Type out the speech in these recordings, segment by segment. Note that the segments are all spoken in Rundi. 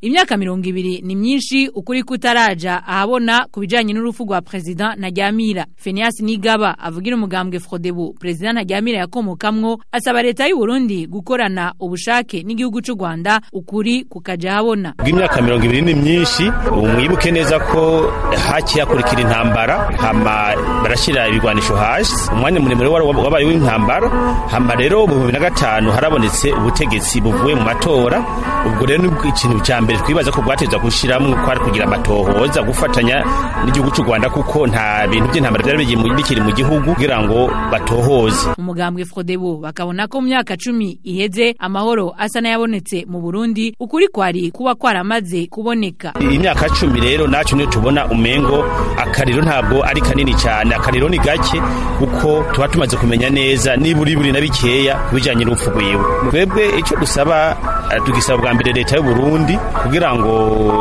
imyaka mirongo ibiri ni myinshi ukuri kutaraja ahabona ku bijanye n'urupfu rwa perezida Ntaryamira Phineas Nigaba avugira umugambwe Frodebu perezida Ntaryamira yakomokamwo asaba leta y'u Burundi gukorana ubushake n'igihugu c'u Rwanda ukuri kukaja habona bw'imyaka mirongo ibiri ni myinshi mwibuke neza ko haki hakurikira intambara hama barashira ibigwanisho hasi umwanya muremure wabaye w'intambara hama rero mu bibiri na gatanu harabonetse ubutegetsi buvuye mu matora ubwo rero ni ikintu cya mbere twibaza ko bwateza gushiramwo kwari kugira amatohoza gufatanya n'igihugu cy'u Rwanda kuko nta bintu by'intambara byari bikiri mu gihugu kugira ngo batohoze umugambwe Frodebu bakabona ko mu myaka cumi iheze amahoro asa n'ayabonetse mu Burundi ukuri kwari kuba kwaramaze kuboneka imyaka cumi rero nacu niyo tubona umengo akariro ntabwo ari kanini cyane akariro ni gake kuko tuba tumaze kumenya neza niburi buri na bikeya kubijanye n'urupfu rwiwe twebwe icyo dusaba tugisaba bwa mbere leta y'u Burundi kugira ngo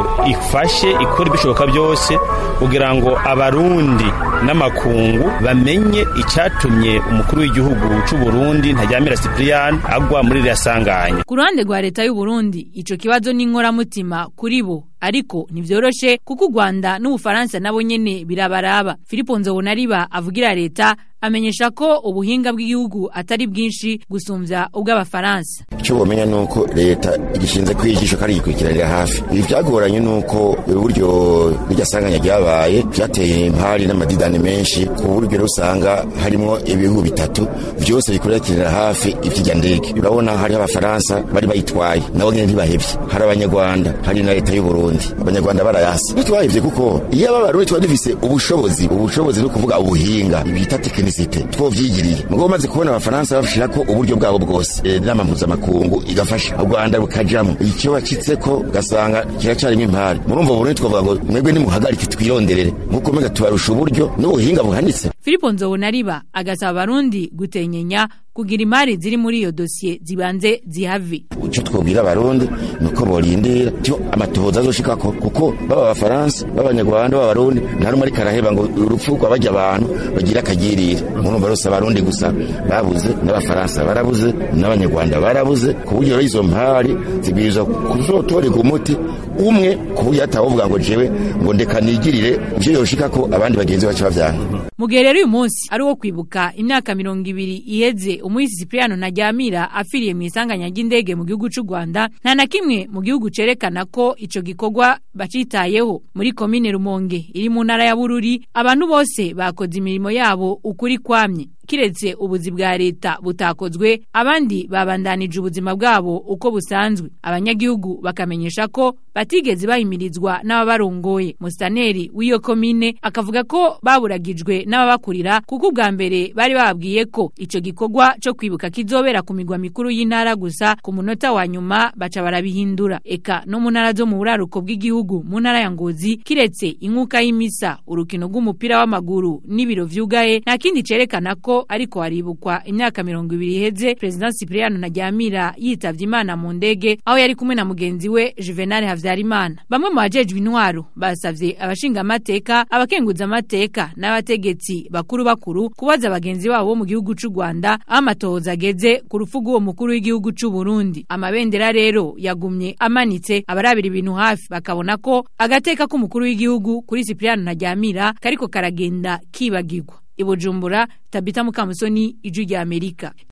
ifashe ikora ibishoboka byose kugira ngo abarundi n'amakungu bamenye icyatumye umukuru w'igihugu cy'u Burundi Ntaryamira Cyprien agwa muri iriya sanganya ku ruhande rwa leta y'u Burundi ico kibazo ni inkoramutima kuri bo ariko ntivyoroshe kuko u Rwanda n'Ubufaransa nabo nyene birabaraba Filipo Nzobonariba avugira leta amenyesha ko ubuhinga bw'igihugu atari bwinshi gusumvya ubw'abafaransa icyo bomenya nuko leta igishinze kwijisho kandi igikurikiranira hafi ibi byagoranye nuko uburyo n'irya sanganya ryabaye byateye impari n'amadidani menshi ku buryo rero usanga harimo ibihugu bitatu byose bikurikiranira hafi ivy'irya ndege urabona hariho abafaransa bari bayitwaye nabo nyene ntibahevye hari abanyarwanda hari na leta y'u Burundi abanyarwanda barayasi ntitwahevye kuko iyo aba barundi tuba dufise ubushobozi ubushobozi no kuvuga ubuhinga bita tekinisite twovyigiriye mugabo maze kubona abafaransa bashirako uburyo bwabo bwose inama mpuzamakungu igafasha u Rwanda rukajamwo icyo bacitseko ugasanga kiracarimo impari murumva Burundi twavuga ngo mwebwe nimuhagarike twironderere nkuko mega tubarusha uburyo n'ubuhinga buhanitse Filipo Nzobonariba agasaba abarundi gutenyenya kugira imari ziri muri iyo dosiye zibanze zihave icyo twobwira abarundi nuko borindira cyo amatohoza azoshikako kuko baba abafaransa b'abanyarwanda b'abarundi nta rumwe ariko araheba ngo urupfu rwa bajya abantu bagira akagirire murumva rose abarundi gusa babuze n'abafaransa barabuze n'abanyarwanda barabuze ku buryo rero izo mpari zibwirizwa kuzotorerwa umuti umwe ku buryo atawovuga ngo jewe ngo ndeka nigirire ivyo yoshikako abandi bagenzi bacu bavyanga mu gihe rero uyu munsi ari uwo kwibuka imyaka mirongo ibiri iheze umuhisi Cipriano Ntaryamira afiriye mu isanganya ry'indege mu gihugu c'u Rwanda nta na kimwe mu gihugu cerekana ko ico gikorwa bacitayeho muri komine Rumonge iri mu ntara ya Bururi abantu bose bakoze imirimo yabo ukuri kwamye kiretse ubuzi bwa leta butakozwe abandi babandanije ubuzima bwabo uko busanzwe abanyagihugu bakamenyesha ko batigeze bahimirizwa n'ababarongoye mustaneri w'iyo komine akavuga ko baburagijwe n'ababakurira kuko ubwa mbere bari bababwiye ko ico gikorwa co kwibuka kizobera ku migwa mikuru y'intara gusa ku munota wa nyuma baca barabihindura eka no mu ntara zo mu buraruko bw'igihugu mu ntara ya Ngozi kiretse inkuka y'imisa urukino rw'umupira w'amaguru n'ibiro vyugaye nta kindi cerekana ko ariko haribukwa imyaka mirongo ibiri iheze President Cypriano Ntaryamira yitavye Imana mu ndege aho yari kumwe na mugenzi we Juvenal Havyarimana bamwe mu bajejwe intwaro basavye abashinga amateka abakenguza amateka n'abategetsi bakuru bakuru kubaza abagenzi babo bo mu gihugu c'u Rwanda aho amatohoza ageze ku rupfu rw'uwo mukuru w'igihugu c'u Burundi amabendera rero yagumye amanitse abarabira ibintu hafi bakabona ko agateka k'umukuru w'igihugu kuri Cypriano Ntaryamira kariko karagenda kibagirwa ibujumbura tabita mukamusoni ijwi rya amerika